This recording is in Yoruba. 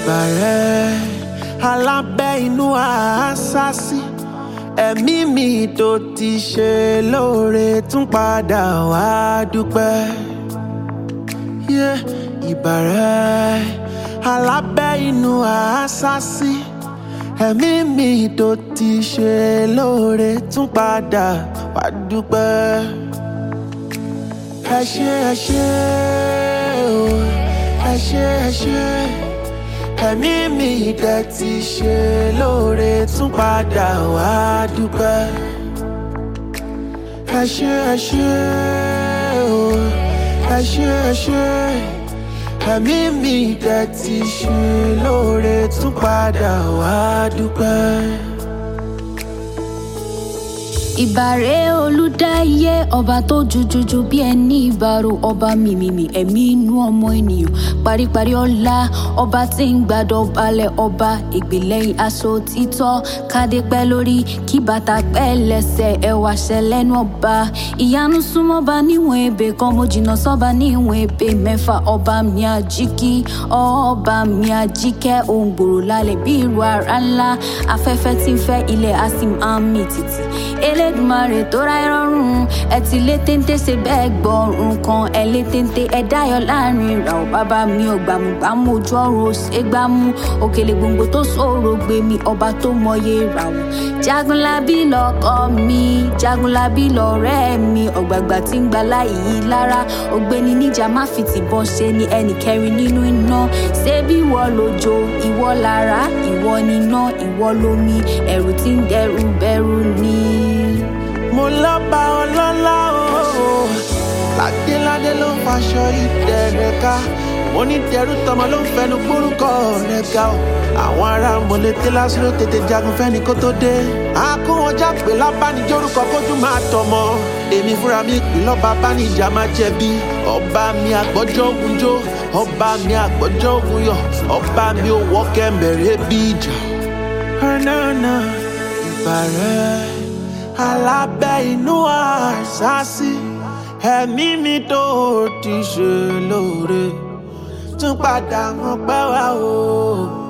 ìbà rẹ̀ alábẹ́ inú àásásí ẹ̀mí mi tó ti ṣe lóore tún padà wá dúpẹ́. Yeah, ìbà rẹ̀ alábẹ́ inú àásásí ẹ̀mí mi tó ti ṣe lóore tún padà wá dúpẹ́. ẹ ṣé ẹ ṣé o ẹ ṣé ẹ ṣé ẹ̀mí mi dẹ̀ ti ṣe lóore tún padà wá dúpẹ́. ẹ ṣé ẹ ṣé o ẹ ṣé ẹ ṣé ẹ̀mí mi dẹ̀ ti ṣe lóore tún padà wá dúpẹ́. ìbàrẹ̀ olùdáyé ọba tó jujuju bí ẹni ìbàrò ọba mìmìmì ẹ̀mí inú ọmọ ènìyàn paríparí ọlá ọba tí ń gbàdọ̀ balẹ̀ ọba ìgbìlẹ̀yìn aṣọ títọ́ kádé pẹ́ lórí kí bàtà pẹ́ lẹ́sẹ̀ ẹwà ṣẹlẹ́nu ọba ìyanu súnmọ́ba níwọ̀n ebè kan mo jìnnà sọ́ba níwọ̀n ebè mẹ́fà ọba mi àjíkí ọba mi àjíkẹ́ ohun gbòòrò lálẹ́ bí ìrù ara ńlá afẹ́fẹ́ tí ń fẹ́ ilẹ̀ asim ami títì elédùnmarè tó ra ìrọ̀rùn ẹ ti lé téńté ṣe bẹ́ẹ̀ gbọ́rùn kan ẹ lé téńté ẹ dáyọ̀ láàrin ìrà ò bàbá mi ò gbàmùgbàmù ojú ọ̀run ò ṣe gbámú òkèlè gbòǹgbò tó ṣòro gbé mi ọba tó mọye ìràwọ̀ jagunlabi lọkọ mi jagunlabi lọ̀rẹ́ mi ọ̀gbàgbà tí ń gba láyìí lára ògbéni níjà má fi tìbọn ṣe ni ẹnì kẹrin nínú iná ṣé bí ìwọ lójó ìwọ lára ìwọ níná ìwọ lómi ẹ̀rù tí ń dẹrù bẹ̀rù ni. mo lọ́ba ọlọ́lá o ládéládé ló ń faṣọ ìdẹ̀rẹ̀ ká mo ní tẹrú tọmọ ló ń fẹnu gbórúkọ rẹ̀ ga o àwọn ará mọ̀lẹ́tẹ́ lásìrò tètè jagun fẹ́ni kó tó dé àkówọjá pé lábánijórúkọ kójú máa tọmọ èmi fúnra mi pè lọ́ba bánijà máa jẹ̀bi ọba mi àgbọ́jọ́ ogun jó ọba mi àgbọ́jọ́ ogun yọ ọba mi ò wọ́ kẹ́mbẹ̀rẹ́ bí ìjà. ọ̀nàna ìbàrẹ̀ alábẹ́ inú àṣàṣì ẹ̀mí mi tó ti ṣe lóore tún padà mọ́ pẹ́ wá o.